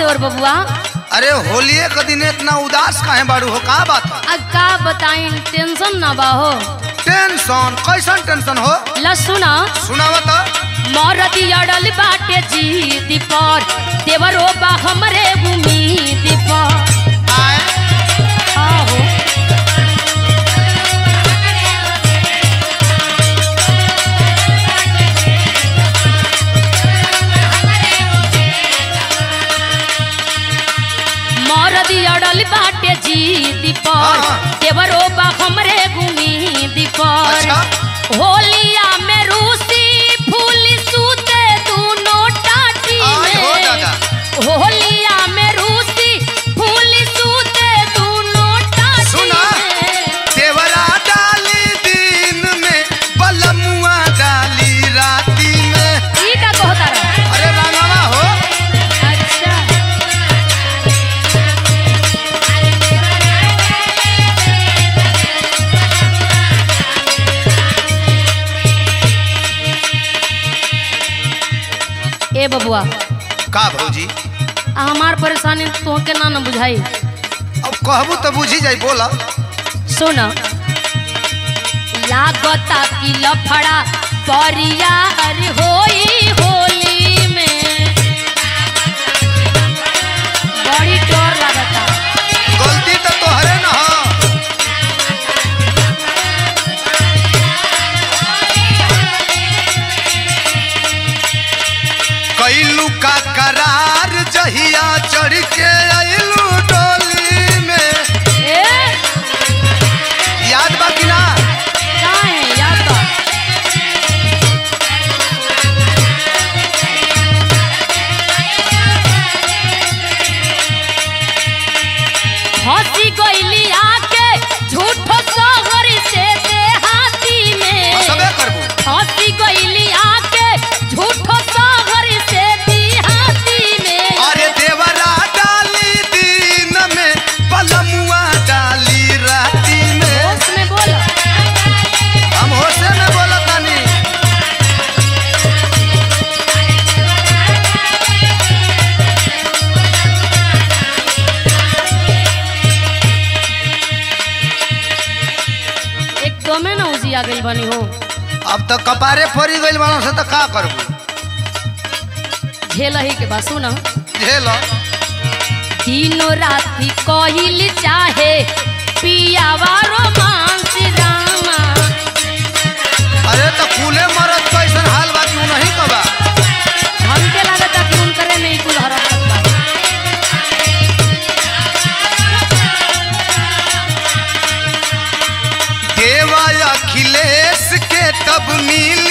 देवर बबुआ अरे होलिये के दिन इतना उदास काहे बाड़ू हो का बात है आ का बताई टेंशन ना बा हो टेंशन कैसन टेंशन हो ला सुना सुनावा तो मरदी अड़ल बाटे जीद पर देवरो बा हमरे उम्मीद पर आए आहो मरदी अड़ल बाटे जीद पर हाँ। देवरो बा हमरे उम्मीद पर अच्छा होलिया में रूसी फूल सूते दोनों टाटी आई हो में दादा। होलिया में रूसी फूल सूते दोनों टाटी सुना। में देवरा डाली दिन में बलमुआ डाली राती में ई का कहता रहा अरे रांगवा हो अच्छा ए बबुआ का भौजी आ हमार परेशानी तोहके ना न बुझाई अब कहबू तो बुझी जाई बोला सुन लागता कि लफड़ा परिया अरे होई होली में बड़ी डर लागता गलती तो तोहरे न हो कैलू का करार जहिया चढ़ के अइलू डोली में ए याद बा कि ना का है याद बा हंसी गईली आके झूठो सोहर से देहाती में सबे करबू हंसी गईली आके झूठो सोहर से देहाती में अरे देवरा डाली दिन में पलमुआ डाली राती में होश में बोल हम होशे में बोलत तानी एकदमे ना उजी आ गई बनी हो अब तो कपारे फरी गइल बानो से तो का करबू झेल ही के बा सुन झेल दिनो राती कहिल चाहे पियावा रोमांस रामा अरे तो फूले मरद कैसन हाल बा क्यों नहीं कबा हमके लागता कि उनकरे में ही कुल हरकत बा देवा अखिलेश के तब मिल